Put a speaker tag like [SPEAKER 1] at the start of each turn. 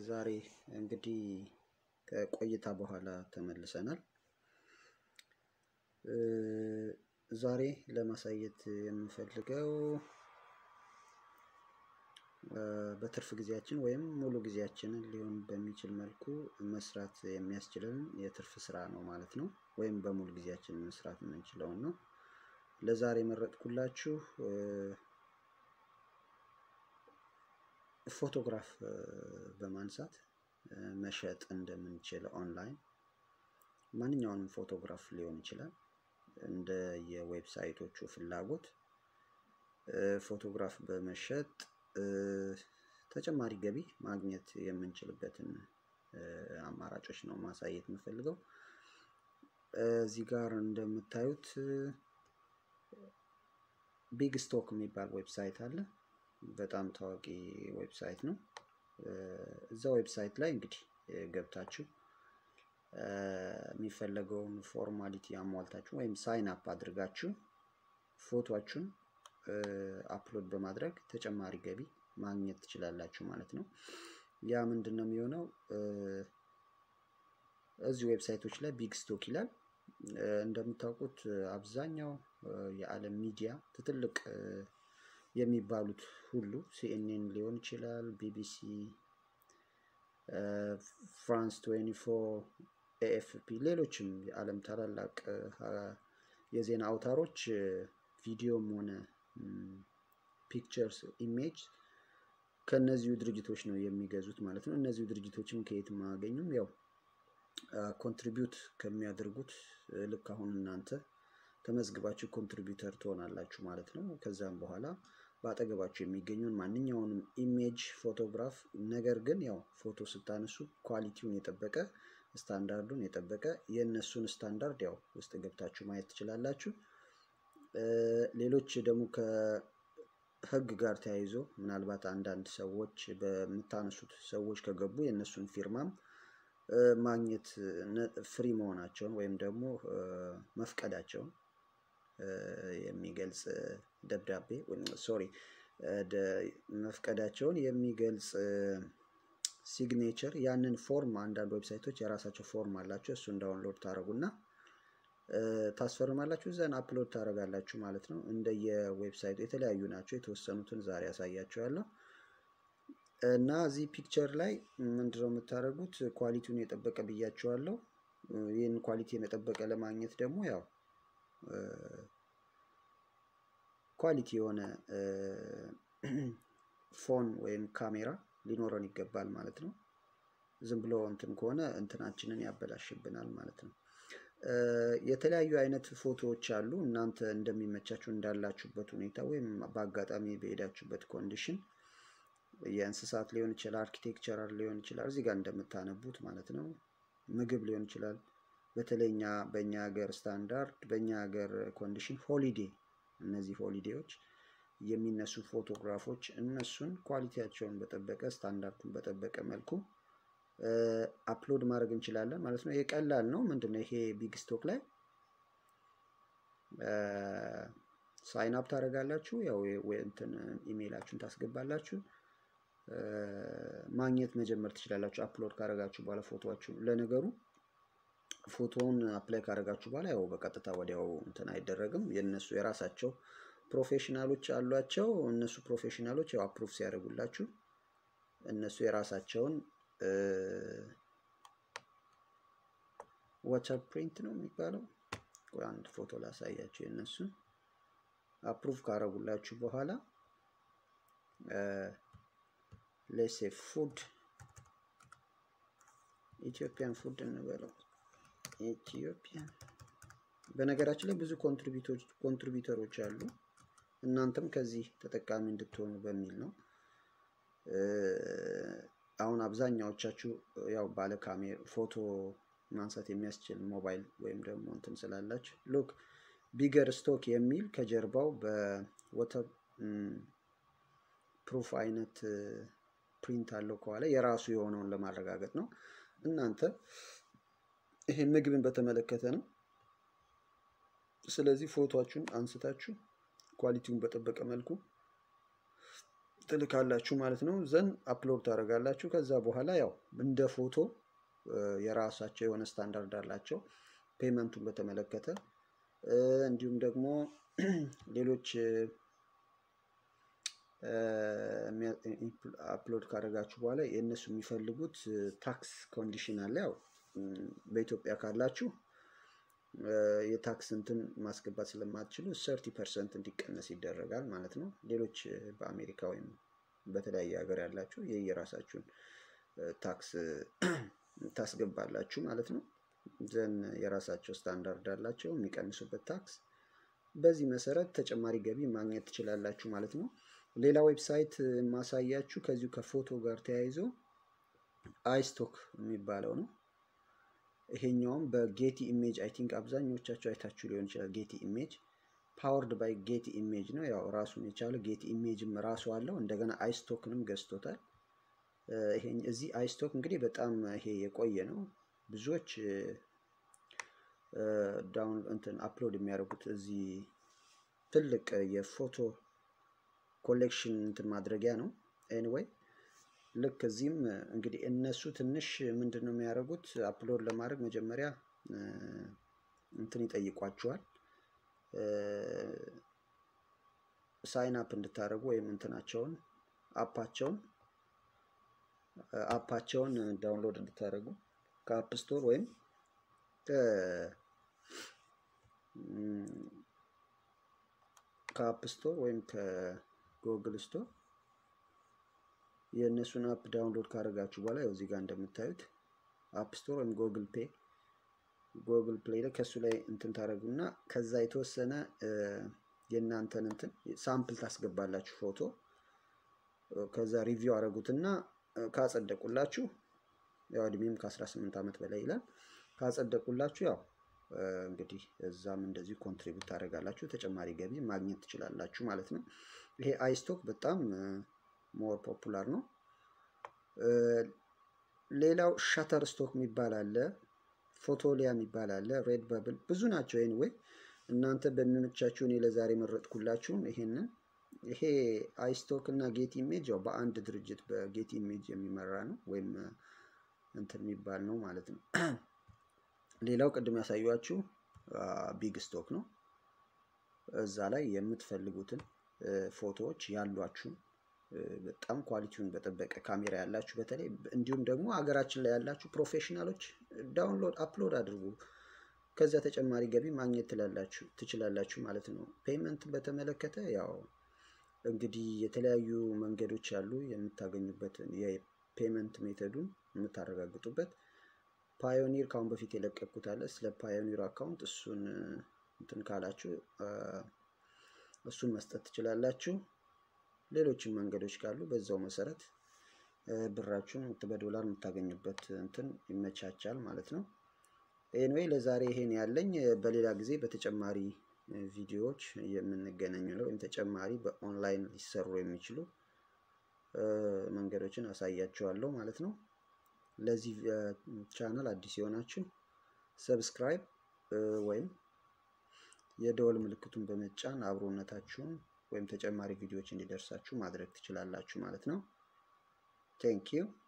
[SPEAKER 1] ዛሬ እንግዲህ ከቆይታ በኋላ ተመልሰናል። ዛሬ ለማሳየት የምፈልገው በትርፍ ጊዜያችን ወይም ሙሉ ጊዜያችንን ሊሆን በሚችል መልኩ መስራት የሚያስችለን የትርፍ ስራ ነው ማለት ነው። ወይም በሙሉ ጊዜያችን መስራት የምንችለውን ነው። ለዛሬ የመረጥኩላችሁ ፎቶግራፍ በማንሳት መሸጥ እንደምንችል ኦንላይን ማንኛውንም ፎቶግራፍ ሊሆን ይችላል። እንደ የዌብሳይቶቹ ፍላጎት ፎቶግራፍ በመሸጥ ተጨማሪ ገቢ ማግኘት የምንችልበትን አማራጮች ነው ማሳየት የምፈልገው። እዚህ ጋር እንደምታዩት ቢግ ስቶክ የሚባል ዌብሳይት አለ። በጣም ታዋቂ ዌብሳይት ነው። እዛ ዌብሳይት ላይ እንግዲህ ገብታችሁ የሚፈለገውን ፎርማሊቲ አሟልታችሁ ወይም ሳይን አፕ አድርጋችሁ ፎቶችሁን አፕሎድ በማድረግ ተጨማሪ ገቢ ማግኘት ትችላላችሁ ማለት ነው። ያ ምንድን ነው የሚሆነው? እዚህ ዌብሳይቶች ላይ ቢግ ስቶክ ይላል። እንደምታውቁት አብዛኛው የዓለም ሚዲያ ትልቅ የሚባሉት ሁሉ ሲኤንኤን ሊሆን ይችላል፣ ቢቢሲ፣ ፍራንስ 24፣ ኤኤፍፒ፣ ሌሎችም የዓለም ታላላቅ የዜና አውታሮች ቪዲዮም ሆነ ፒክቸርስ ኢሜጅ ከእነዚሁ ድርጅቶች ነው የሚገዙት ማለት ነው። እነዚሁ ድርጅቶችም ከየትም አያገኙም። ያው ኮንትሪቢዩት ከሚያደርጉት ልክ አሁን እናንተ ተመዝግባችሁ ኮንትሪቢዩተር ትሆናላችሁ ማለት ነው። ከዛም በኋላ በአጠገባችሁ የሚገኘውን ማንኛውንም ኢሜጅ ፎቶግራፍ፣ ነገር ግን ያው ፎቶ ስታነሱ ኳሊቲውን የጠበቀ ስታንዳርዱን የጠበቀ የእነሱን ስታንዳርድ ያው ውስጥ ገብታችሁ ማየት ትችላላችሁ። ሌሎች ደግሞ ከህግ ጋር ተያይዞ ምናልባት አንዳንድ ሰዎች በምታነሱት ሰዎች ከገቡ የእነሱን ፊርማም ማግኘት ፍሪ መሆናቸውን ወይም ደግሞ መፍቀዳቸውን የሚገልጽ ደብዳቤ ሶሪ መፍቀዳቸውን የሚገልጽ ሲግኔቸር ያንን ፎርም አንዳንድ ዌብሳይቶች የራሳቸው ፎርም አላቸው። እሱን ዳውንሎድ ታደርጉና ታስፈርማላችሁ እዛን አፕሎድ ታደርጋላችሁ ማለት ነው። እንደየዌብሳይቱ የተለያዩ ናቸው። የተወሰኑትን ዛሬ ያሳያችኋለሁ። እና እዚህ ፒክቸር ላይ ምንድነው የምታደርጉት? ኳሊቲውን የጠበቀ ብያችኋለሁ። ይህን ኳሊቲን የጠበቀ ለማግኘት ደግሞ ያው ኳሊቲ የሆነ ፎን ወይም ካሜራ ሊኖረን ይገባል ማለት ነው። ዝም ብሎ እንትን ከሆነ እንትናችንን ያበላሽብናል ማለት ነው። የተለያዩ አይነት ፎቶዎች አሉ። እናንተ እንደሚመቻችሁ እንዳላችሁበት ሁኔታ ወይም በአጋጣሚ በሄዳችሁበት ኮንዲሽን የእንስሳት ሊሆን ይችላል፣ አርኪቴክቸራል ሊሆን ይችላል፣ እዚህ ጋር እንደምታነቡት ማለት ነው። ምግብ ሊሆን ይችላል። በተለይ እኛ በእኛ ሀገር ስታንዳርድ በእኛ ሀገር ኮንዲሽን ሆሊዴ እነዚህ ሆሊዴዎች የሚነሱ ፎቶግራፎች እነሱን ኳሊቲያቸውን በጠበቀ ስታንዳርዱን በጠበቀ መልኩ አፕሎድ ማድረግ እንችላለን ማለት ነው። ይሄ ቀላል ነው። ምንድን ነው ይሄ ቢግ ስቶክ ላይ ሳይን አፕ ታደርጋላችሁ። ያው እንትን ኢሜይላችሁን ታስገባላችሁ። ማግኘት መጀመር ትችላላችሁ። አፕሎድ ካደረጋችሁ በኋላ ፎቶችሁ ለነገሩ ፎቶውን አፕላይ ካደረጋችሁ በኋላ ያው በቀጥታ ወዲያው እንትን አይደረግም። የእነሱ የራሳቸው ፕሮፌሽናሎች አሏቸው። እነሱ ፕሮፌሽናሎች ያው አፕሩቭ ሲያደርጉላችሁ እነሱ የራሳቸውን ዋተር ፕሪንት ነው የሚባለው። አንድ ፎቶ ላሳያችሁ። የእነሱን አፕሩቭ ካደረጉላችሁ በኋላ ሌሴ ፉድ ኢትዮጵያን ፉድ እንበለው ኢትዮጵያ በነገራችን ላይ ብዙ ኮንትሪቢዩተሮች አሉ። እናንተም ከዚህ ተጠቃሚ እንድትሆኑ በሚል ነው። አሁን አብዛኛዎቻችሁ ያው ባለ ካሜራ ፎቶ ማንሳት የሚያስችል ሞባይል ወይም ደግሞ እንትን ስላላችሁ ሉክ ቢገር ስቶክ የሚል ከጀርባው በወተር ፕሩፍ አይነት ፕሪንት አለው ከኋላ የራሱ የሆነውን ለማረጋገጥ ነው። እናንተ ይሄ ምግብን በተመለከተ ነው። ስለዚህ ፎቶችሁን አንስታችሁ ኳሊቲውን በጠበቀ መልኩ ትልካላችሁ ማለት ነው። ዘን አፕሎድ ታደርጋላችሁ። ከዛ በኋላ ያው እንደ ፎቶ የራሳቸው የሆነ ስታንዳርድ አላቸው ፔመንቱን በተመለከተ እንዲሁም ደግሞ ሌሎች አፕሎድ ካደረጋችሁ በኋላ የእነሱ የሚፈልጉት ታክስ ኮንዲሽን አለ። ያው በኢትዮጵያ ካላችሁ የታክስ እንትን ማስገባት ስለማትችሉ ሰርቲ ፐርሰንት እንዲቀነስ ይደረጋል ማለት ነው። ሌሎች በአሜሪካ ወይም በተለያየ ሀገር ያላችሁ የየራሳችሁን ታክስ ታስገባላችሁ ማለት ነው። ዘን የራሳቸው ስታንዳርድ አላቸው የሚቀንሱበት ታክስ። በዚህ መሰረት ተጨማሪ ገቢ ማግኘት ትችላላችሁ ማለት ነው። ሌላ ዌብሳይት ማሳያችሁ ከዚሁ ከፎቶ ጋር ተያይዞ አይስቶክ የሚባለው ነው። ይሄኛውም በጌቲ ኢሜጅ አይ ቲንክ አብዛኞቻችሁ አይታችሁ ሊሆን ይችላል። ጌቲ ኢሜጅ ፓወርድ ባይ ጌቲ ኢሜጅ ነው። ያው ራሱን የቻለ ጌቲ ኢሜጅም ራሱ አለው። እንደገና አይስቶክንም ገዝቶታል። እዚህ አይስቶክ እንግዲህ በጣም ይሄ የቆየ ነው። ብዙዎች ዳውን እንትን አፕሎድ የሚያደርጉት እዚህ ትልቅ የፎቶ ኮሌክሽን እንትን ማድረጊያ ነው። ኤኒዌይ ልክ እዚህም እንግዲህ እነሱ ትንሽ ምንድን ነው የሚያደርጉት አፕሎድ ለማድረግ መጀመሪያ እንትን ይጠይቋቸዋል ሳይን አፕ እንድታደርጉ ወይም እንትናቸውን አፓቸውን አፓቸውን ዳውንሎድ እንድታደርጉ ከአፕ ስቶር ወይም ከአፕ ስቶር ወይም ከጉግል ስቶር የእነሱን አፕ ዳውንሎድ ካደረጋችሁ በኋላ ያው እዚህ ጋር እንደምታዩት አፕ ስቶር ወይም ጉግል ፔ ጉግል ፕሌይ ላይ ከእሱ ላይ እንትን ታደረጉና ከዛ የተወሰነ የእናንተን እንትን ሳምፕል ታስገባላችሁ ፎቶ ከዛ ሪቪው አደረጉትና ካጸደቁላችሁ ያው እድሜም ከ18 ዓመት በላይ ይላል። ካጸደቁላችሁ ያው እንግዲህ እዛም እንደዚሁ ኮንትሪቢዩት ታደርጋላችሁ ተጨማሪ ገቢ ማግኘት ትችላላችሁ ማለት ነው። ይሄ አይስቶክ በጣም ሞር ፖፑላር ነው። ሌላው ሸተር ስቶክ የሚባል አለ፣ ፎቶሊያ የሚባል አለ፣ ሬድ በብል ብዙ ናቸው። ኤኒዌይ እናንተ በሚመቻችሁ እኔ ለዛሬ መረጥኩላችሁም ይሄንን ይሄ አይስቶክ እና ጌት ኢሜጅ ያው በአንድ ድርጅት በጌት ኢሜጅ የሚመራ ነው ወይም እንትን የሚባል ነው ማለት ነው። ሌላው ቅድም ያሳዩችሁ ቢግ ስቶክ ነው። እዛ ላይ የምትፈልጉትን ፎቶዎች ያሏችሁን በጣም ኳሊቲውን በጠበቀ ካሜራ ያላችሁ በተለይ እንዲሁም ደግሞ ሀገራችን ላይ ያላችሁ ፕሮፌሽናሎች ዳውንሎድ አፕሎድ አድርጉ። ከዛ ተጨማሪ ገቢ ማግኘት ትላላችሁ ትችላላችሁ ማለት ነው። ፔመንት በተመለከተ ያው እንግዲህ የተለያዩ መንገዶች ያሉ የምታገኙበትን የፔመንት ሜተዱን የምታረጋግጡበት ፓዮኒር ካሁን በፊት የለቀኩት አለ። ስለ ፓዮኒር አካውንት እሱን እንትን ካላችሁ እሱን መስጠት ትችላላችሁ። ሌሎችም መንገዶች ካሉ በዛው መሰረት ብራችሁን በዶላር የምታገኙበት እንትን ይመቻቻል ማለት ነው። ኤንዌይ ለዛሬ ይሄን ያለኝ። በሌላ ጊዜ በተጨማሪ ቪዲዮዎች የምንገናኙ ነው ወይም ተጨማሪ በኦንላይን ሊሰሩ የሚችሉ መንገዶችን አሳያችኋለሁ ማለት ነው። ለዚህ ቻናል አዲስ የሆናችሁ ሰብስክራይብ ወይም የደወል ምልክቱን በመጫን አብሮነታችሁን ወይም ተጨማሪ ቪዲዮዎች እንዲደርሳችሁ ማድረግ ትችላላችሁ ማለት ነው። ቴንክ ዩ